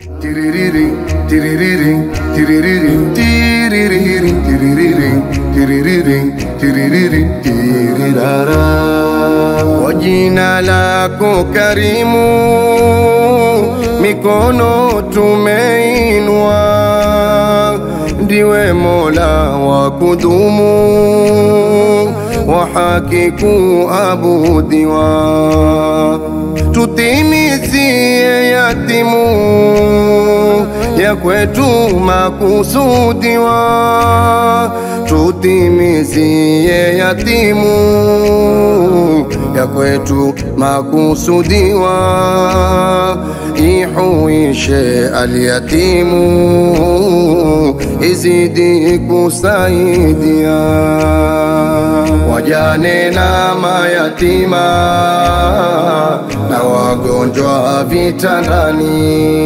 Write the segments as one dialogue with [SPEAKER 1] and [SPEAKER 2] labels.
[SPEAKER 1] Tiririring, tiririring, tiririring, tiririring, tiririring, tiririring, tiririring, tirirara. Kwa jina lako karimu, mikono tumeinua, ndiwe Mola wa kudumu, wa haki kuabudiwa, tutimizie yatimu ya kwetu makusudiwa, tutimizie yatimu ya kwetu makusudiwa, ihuishe alyatimu, izidi kusaidia wajane na mayatima na wagonjwa vitandani,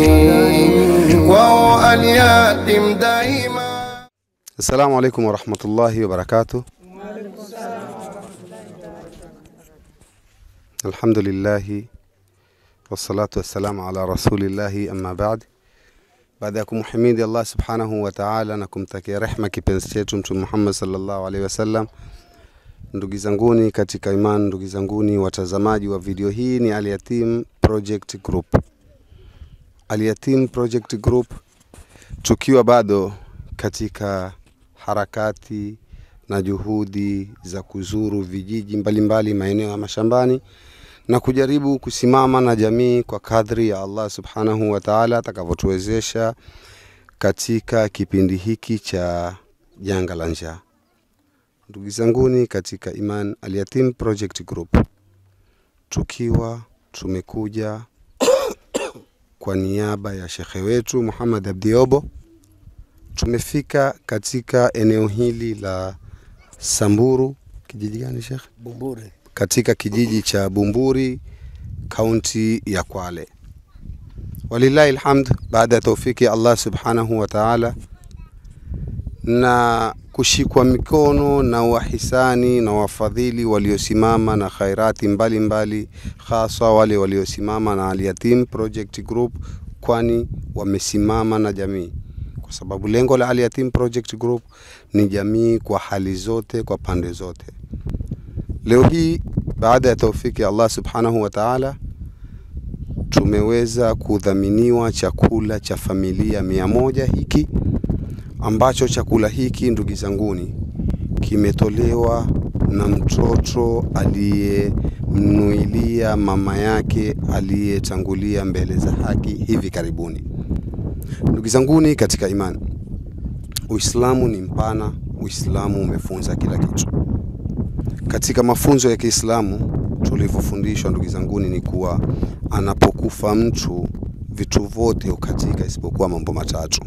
[SPEAKER 1] wao alyatim daima.
[SPEAKER 2] Assalamu alaikum warahmatullahi wabarakatuh. Alhamdulillahi wassalatu wassalamu ala rasulillahi amma baad. Baada ya kumhimidi Allah subhanahu wa ta'ala na kumtakia rehma kipenzi chetu Mtume Muhammad sallallahu alaihi wasallam, ndugu zanguni katika iman, ndugu zanguni watazamaji wa video hii, ni Al-Yatim Project Group. Al-Yatim Project Group tukiwa bado katika harakati na juhudi za kuzuru vijiji mbalimbali maeneo ya mashambani na kujaribu kusimama na jamii kwa kadri ya Allah subhanahu wa ta'ala atakavyotuwezesha katika kipindi hiki cha janga la njaa. Ndugu zanguni katika Iman Al-Yatim Project Group, tukiwa tumekuja kwa niaba ya shekhe wetu Muhammad Abdiobo tumefika katika eneo hili la Samburu, kijiji gani Sheikh?
[SPEAKER 3] Bumburi.
[SPEAKER 2] Katika kijiji cha Bumburi, kaunti ya Kwale. Walillahi alhamd, baada ya taufiki ya Allah subhanahu wa ta'ala na kushikwa mikono na wahisani na wafadhili waliosimama na khairati mbalimbali, hasa wale waliosimama na Al-Yatim Project Group, kwani wamesimama na jamii kwa sababu lengo la Al-Yatim Project Group ni jamii kwa hali zote, kwa pande zote. Leo hii baada ya taufiki ya Allah subhanahu wa ta'ala, tumeweza kudhaminiwa chakula cha familia mia moja hiki ambacho chakula hiki ndugu zanguni kimetolewa na mtoto aliyemnuilia mama yake aliyetangulia mbele za haki hivi karibuni. Ndugu zanguni katika imani, Uislamu ni mpana. Uislamu umefunza kila kitu. Katika mafunzo ya Kiislamu tulivyofundishwa, ndugu zanguni, ni kuwa anapokufa mtu vitu vyote hukatika isipokuwa mambo matatu.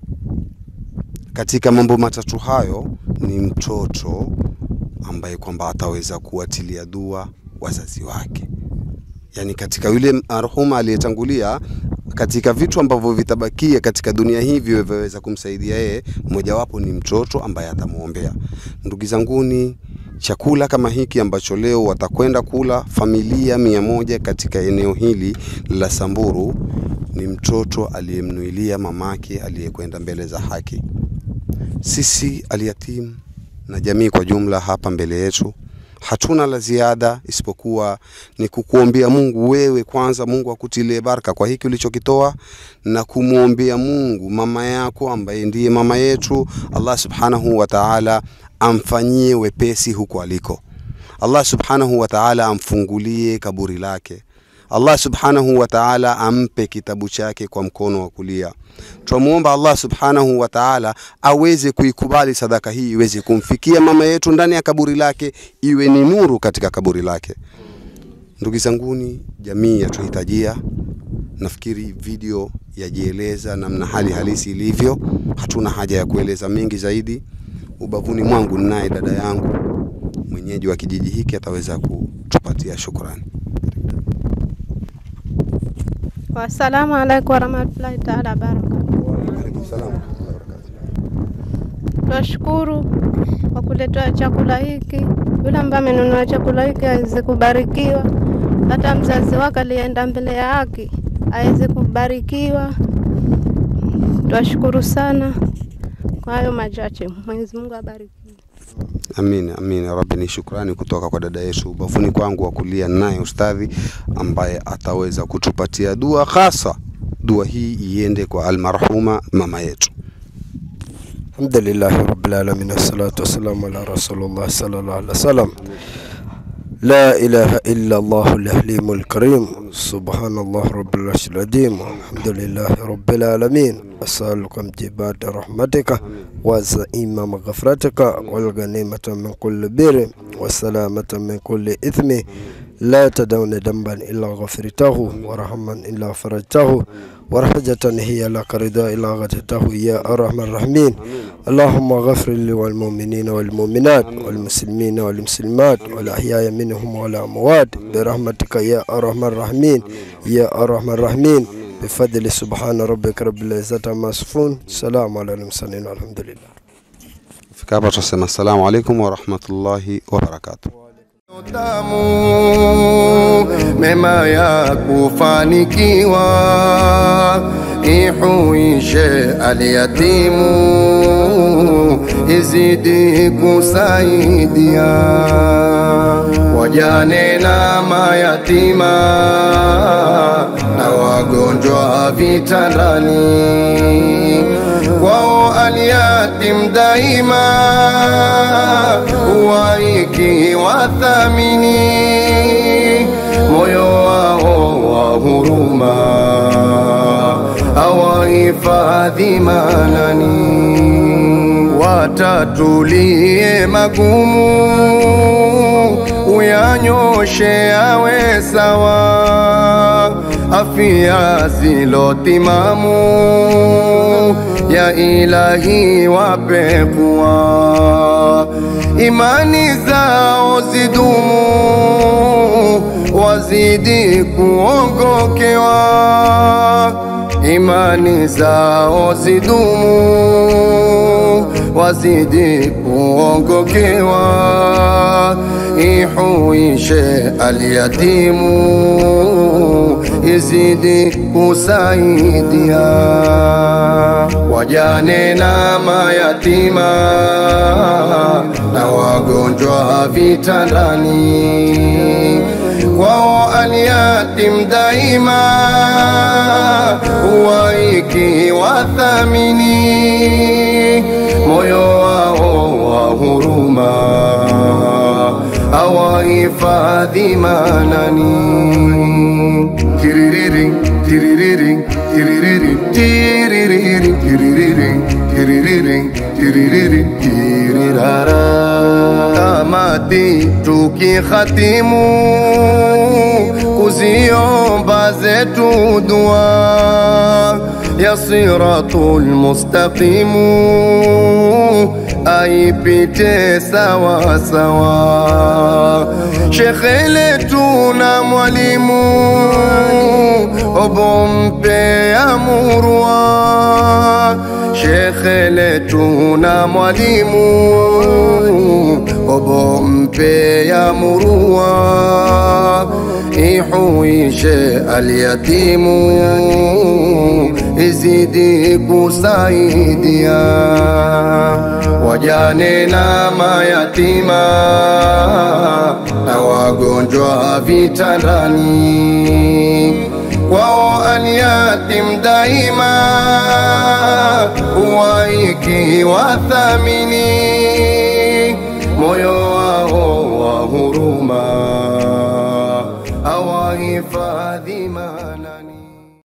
[SPEAKER 2] Katika mambo matatu hayo ni mtoto ambaye kwamba ataweza kuwatilia dua wazazi wake, yaani katika yule marhuma aliyetangulia katika vitu ambavyo vitabakia katika dunia hii vyaweza kumsaidia yeye, mojawapo ni mtoto ambaye atamwombea. Ndugu zanguni, chakula kama hiki ambacho leo watakwenda kula familia mia moja katika eneo hili la Samburu ni mtoto aliyemnuilia mamake aliyekwenda mbele za haki. Sisi Al-Yatim na jamii kwa jumla hapa mbele yetu hatuna la ziada isipokuwa ni kukuombea Mungu wewe kwanza, Mungu akutilie baraka kwa hiki ulichokitoa, na kumwombea Mungu mama yako ambaye ndiye mama yetu, Allah subhanahu wa ta'ala amfanyie wepesi huko aliko. Allah subhanahu wa ta'ala amfungulie kaburi lake. Allah subhanahu wa ta'ala ampe kitabu chake kwa mkono wa kulia. Tunamwomba Allah subhanahu wa ta'ala aweze kuikubali sadaka hii iweze kumfikia mama yetu ndani ya kaburi lake, iwe ni nuru katika kaburi lake. Ndugu zanguni, jamii yatuhitajia. Nafikiri video yajieleza namna hali halisi ilivyo, hatuna haja ya kueleza mengi zaidi. Ubavuni mwangu ninaye dada yangu mwenyeji wa kijiji hiki, ataweza kutupatia shukrani.
[SPEAKER 4] Wassalamu alaikum warahmatullahi taala wabarakatu.
[SPEAKER 2] Karibu salamu.
[SPEAKER 4] Twashukuru kwa kuletewa chakula hiki. Yule ambaye amenunua chakula hiki aweze kubarikiwa, hata mzazi wake aliyeenda mbele ya haki aweze kubarikiwa, Twashukuru sana kwa hayo machache. Mwenyezi Mungu abariki.
[SPEAKER 2] Amin, amin ya Rabbi. Ni shukrani kutoka kwa dada yetu ubavuni kwangu wa kulia, naye ustadhi ambaye ataweza kutupatia dua hasa. Dua hii iende kwa almarhuma mama yetu.
[SPEAKER 3] Alhamdulillahi rabbil alamin wassalatu wassalamu ala rasulillah sallallahu alaihi wasallam. لا إله إلا الله الحليم الكريم سبحان الله رب العرش العظيم الحمد لله رب العالمين أسألكم جبات رحمتك وزئيم مغفرتك والغنيمة من كل بر والسلامة من كل إثم لا تدعون ذنبا إلا غفرته ورحما إلا فرجته ورحجة هي لك رضا إلا غفرته يا أرحم الراحمين اللهم غفر لي والمؤمنين والمؤمنات والمسلمين والمسلمات والأحياء منهم والأموات برحمتك يا أرحم الراحمين يا أرحم الراحمين بفضل سبحان ربك رب العزة عما يصفون سلام على المرسلين والحمد لله
[SPEAKER 2] Fika hapa tunasema assalamu alaikum warahmatullahi wabarakatuh.
[SPEAKER 1] tamu mema ya kufanikiwa ihuishe aliyatimu izidi kusaidia wajane na mayatima na wagonjwa vitandani kwao aliyatim daima waiki wathamini moyo wao wa huruma awahifadhi manani watatulie magumu uyanyoshe awe sawa afya zilotimamu ya ilahi wape kuwa imani zao zidumu wazidi kuongokewa imani zao zidumu wazidi kuongokewa ihuishe alyatimu izidi kusaidia wajane na mayatima na wagonjwa vitandani kwao aliyatim daima waiki wathamini moyo wao wa huruma awahifadhi manani tiririri tiririri tiririri tiririri tiririri tiririri tiririri tirirara tamati tukikhatimu kuziomba zetu dua ya siratul mustaqimu aipite sawa sawa shekhe letu na mwalimu obompe amurwa shekhe letu na mwalimu obompe amurwa ihuishe alyatimu izidi kusaidia wajane na mayatima na wagonjwa vitandani kwao aliyatim daima waiki wathamini moyo wao wa huruma awahifadhi manani